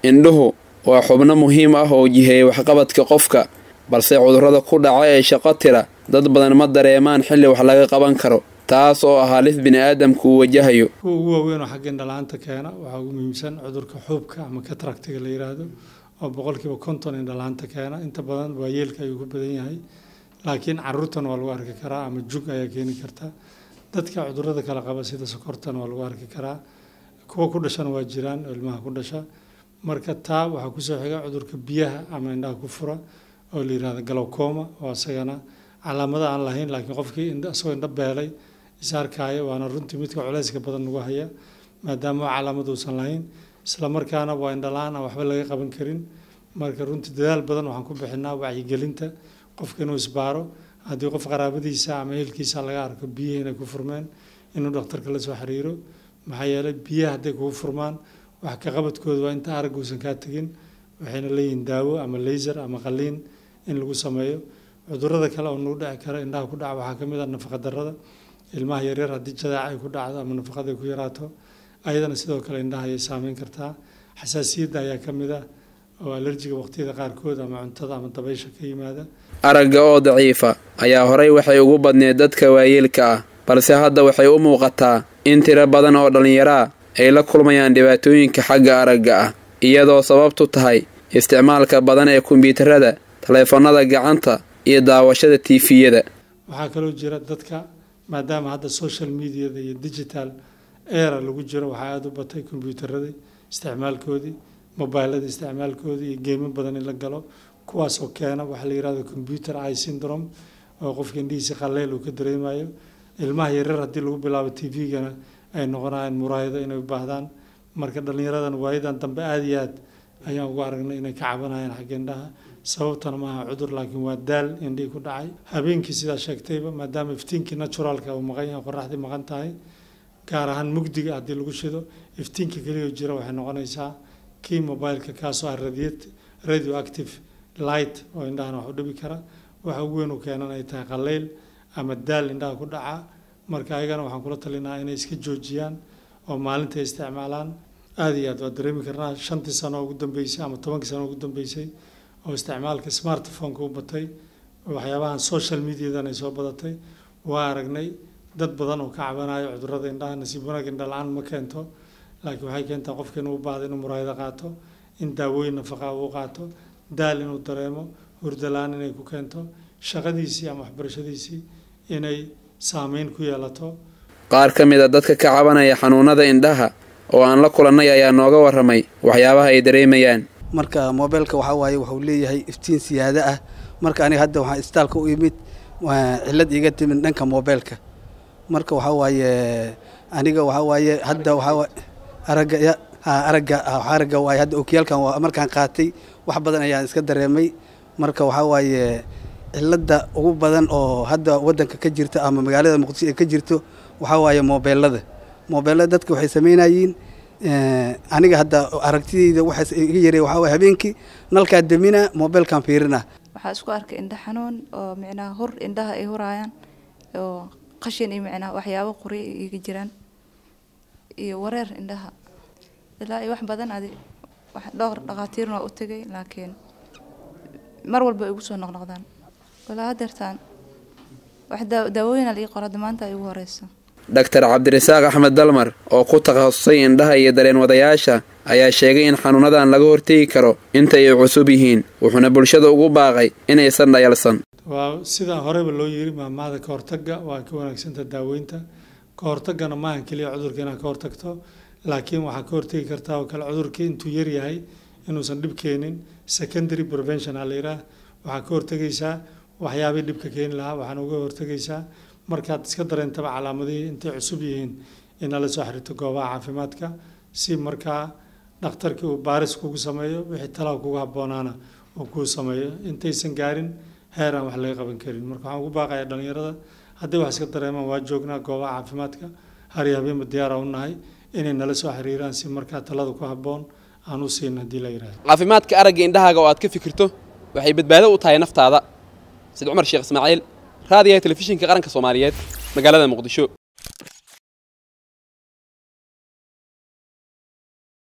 indhuhu waa xubno muhiim ah oo jiheeya waxqabadka qofka balse cudurrada ku dhaca ee shaqo tira dad badan ma dareemaan xilli wax laga qaban karo taas oo ah halis bini'aadamku uu wajahayo kuwa ugu waaweyn oo xagga indhala-aanta keena waxaa ugu muhiimsan cudurka xuubka ama kataractiga la yidhaahdo oo boqolkiiba konton indhala-aanta keena inta badan waayeelka ayuu ku badan yahay laakiin caruurtan waa lagu arki karaa ama jug ayaa keeni karta dadka cudurrada kala qaba sida sokortan waa lagu arki karaa kuwa ku dhashana waa jiraan oo ilmaha ku dhasha marka taa waxaa kusoo xiga cudurka biyaha ama indhaha ku fura oo la yidhahdo galowcoma oo isagana calaamada aan lahayn laakiin qofkii isagoo indho beelay isaarkaaya waana runtii midka culeyska badan nagu haya maadaama calaamad uusan lahayn isla markaana waa indhala-aan aan waxba laga qaban karin marka runtii dadaal badan waxaan ku bixinaa wacyigelinta qofka inuu isbaaro haddii qof qaraabadiisa ama ehelkiisa laga arko biyihii inay ku furmeen inuu dhakhtarka la soo xiriiro maxaa yeelay biyaha hadday kugu furmaan wax ka qabadkooda waa inta aragga uusan kaa tegin waxayna leeyihiin daawo ama laser ama qaliin in lagu sameeyo cudurrada kale oo nagu dhici kara indhaha ku dhaca waxaa ka mid ah nafaqa darrada ilmaha yaryar haddii jadaaca ay ku dhacdo ama nafaqada ay ku yaraato ayadana sidoo kale indhaha ayay saameyn kartaa xasaasiyadda ayaa ka mid ah oo alerjiga waqtiyada qaarkood ama cuntada ama dabaysha ka yimaada aragga oo daciifa ayaa horay waxay ugu badneed dadka waayeelka ah balse hadda waxay u muuqataa in tiro badan oo dhallinyaraa ay la kulmayaan dhibaatooyinka xagga aragga ah iyadoo sababtu tahay isticmaalka badan ee kombiyuutarada taleefannada gacanta iyo daawashada tiifiyada waxaa kaloo jira dadka maadaama hadda social mediada iyo digital era lagu jiro waxaa aada u batay kombiyuutaradii isticmaalkoodii mobilada isticmaalkoodii iyo geemo badan in la galo kuwaasoo keena waxaa la yihahdo computer eye syndrome oo qofka indhihiisi qaleyl uu ka dareemayo ilmaha yaryar haddii lagu bilaabo t v-gana ay noqonayaan muraayado inay u baahdaan marka dhallinyaradan waayadan dambe aada iyo aad ayaan ugu aragnay inay ka cabanayaan xagga indhaha sababtana maaha cudur laakiin waa daal indhihii ku dhacay habeenkii sidaa sheegtayba maadaama iftiinkii naturalka uu maqan yahay qoraxdii maqan tahay gaar ahaan mugdiga haddii lagu shido iftiinka keliya jira waxay noqonaysaa kii mobileka kaasoo ah radio active light oo indhahana wax u dhibi kara waxa ugu weyn u keenan ay tahay qaleyl ama daal indhaha ku dhaca marka ayagana waxaan kula talinaha inay iska joojiyaan oo maalinta ay isticmaalaan aada iyo aad waa dareemi karnaa shantii sano ugu dambeysay ama tobankii sano ugu dambeysay oo isticmaalka smartphoneka u batay waxyaabahan social mediadan ay soo badatay waa aragnay dad badan oo ka cabanayo cudurrada indhaha nasiib wanaag indha la-aan ma keento laakiin waxay keentaa qofka inuu u baahdo inuu muraayado qaato in daawooyin nafaqa uu qaato daal inuu dareemo hurdalaan inay ku keento shaqadiisii ama waxbarashadiisii inay saameyn ku yeelato qaar ka mid a dadka ka cabanaya xanuunada indhaha oo aan la kulannay ayaa nooga warramay waxyaabaha ay dareemayaan marka mobeelka waxaa waaye wuxuu leeyahay iftiin siyaado ah marka aniga hadda waxaan istaalka u imid cillad iiga timid dhanka mobeelka marka waxaa waaye aniga waxaa waaye hadda waxaa aragga aragga aragga waaye hadda okiyaalkan waa markaan qaatay wax badan ayaan iska dareemay marka waxaa waaye cilladda ugu badan oo hadda waddanka ka jirta ama magaalada muqdisho ee ka jirto waxaa waaye mobeelada mobeelada dadka waxay samaynayiin aniga hadda aragtidayda waxaas iga yaray waxaa waaye habeenkii nalkaa damina mobeelkan fiirina waxaa isku arkay indha xanuun oo micnaha hur indhaha ay huraayaan oo qashin iyo micnaha waxyaabo quri iga jiraan iyo wareer indhaha ilaa iyo wax badan adi dhowr dhakhaatiirna waa u tegay laakiin mar walba ay igu soo noqnoqdaan walaa hadeertaan wax daawooyina laii qora maanta ay ugu horeyso dhaktar cabdirasaaq axmed dalmar oo ku takhasusay indhaha iyo dareen wadayaasha ayaa sheegay in xanuunadan laga hortegi karo inta ay cusub yihiin wuxuuna bulshada ugu baaqay inaysan dhayalsan waa sidaa horeyba loo yiri maamahda ka hortagga waa ka wanaagsanta daaweynta ka hortaggana maahan keliya cudurka inaad ka hortagto laakiin waxaa ka hortegi kartaa oo kale cudurkii intuu yaryahay inuusan dhib keenin secondary prevention aa la yidhaah waxaa ka hortegaysaa waxyaabihii dhibka keeni lahaa waxaana uga hortegaysaa markaad iska dareentaba calaamadihii intay cusub yihiin inaad la soo xiriirto goobaha caafimaadka si markaa dhakhtarkii uu baaris kugu sameeyo wixii talaa kugu habboonaana uu kuu sameeyo intaysan gaarin heer aan wax laga qaban karin marka waxaan ugu baaqayaa dhallinyarada hadday wax iska dareemaan waa joognaa goobaha caafimaadka har iyo habeenba diyaara u nahay inay nala soo xiriiraan si markaa talada ku habboon aan u siin haddii la yidhahdo caafimaadka aragga indhahaaga oo aad ka fikirto waxay badbaado u tahay naftaada sid cumar sheekh ismaaciil raadiyaha telefishinka qaranka soomaaliyeed magaalada muqdisho